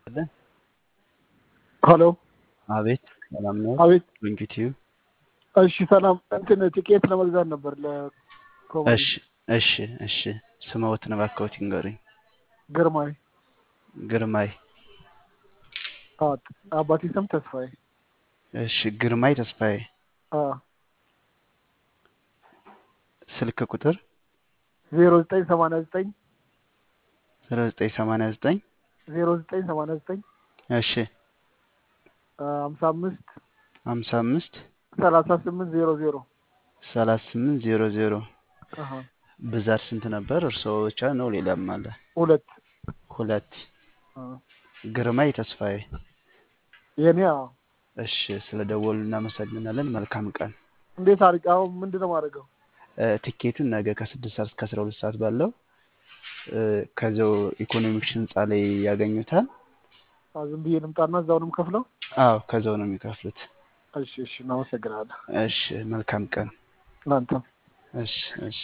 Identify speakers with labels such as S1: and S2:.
S1: ሄሎ
S2: አቤት ሰላም ነው?
S1: አቤት
S2: ዩቲዩ
S1: እሺ ሰላም እንትን ቲኬት ለመግዛት ነበር ለኮሜዲ
S2: እሺ እሺ እሺ ስምዎትን እባክዎት ይንገሩኝ?
S1: ግርማይ
S2: ግርማይ
S1: አዎ አባቴ ስም ተስፋዬ
S2: እሺ ግርማይ ተስፋዬ
S1: አዎ
S2: ስልክ ቁጥር
S1: ዜሮ ዘጠኝ ሰማንያ ዘጠኝ
S2: ዜሮ ዘጠኝ ሰማንያ ዘጠኝ
S1: ዜሮ ዘጠኝ ሰማንያ ዘጠኝ
S2: እሺ
S1: ሀምሳ አምስት
S2: ሀምሳ አምስት
S1: ሰላሳ ስምንት ዜሮ ዜሮ
S2: ሰላሳ ስምንት ዜሮ ዜሮ
S1: አሀ
S2: ብዛት ስንት ነበር? እርስዎ ብቻ ነው ሌላም አለ?
S1: ሁለት
S2: ሁለት
S1: አ
S2: ግርማይ ተስፋዬ
S1: የኔ አዎ
S2: እሺ ስለ ደወሉ እናመሰግናለን። መልካም ቀን።
S1: እንዴት አድርግ አሁን ምንድን ነው የማደርገው?
S2: እ ቲኬቱን ነገ ከስድስት ሰዓት እስከ አስራ ሁለት ሰዓት ባለው እ ከዚያው ኢኮኖሚክስ ህንፃ ላይ ያገኙታል።
S1: አዎ ዝም ብዬ ልምጣና እዛው ነው የምከፍለው?
S2: አዎ ከዛው ነው የሚከፍሉት።
S1: እሺ እሺ እናመሰግናለን።
S2: እሺ መልካም ቀን።
S1: እናንተም
S2: እሺ እሺ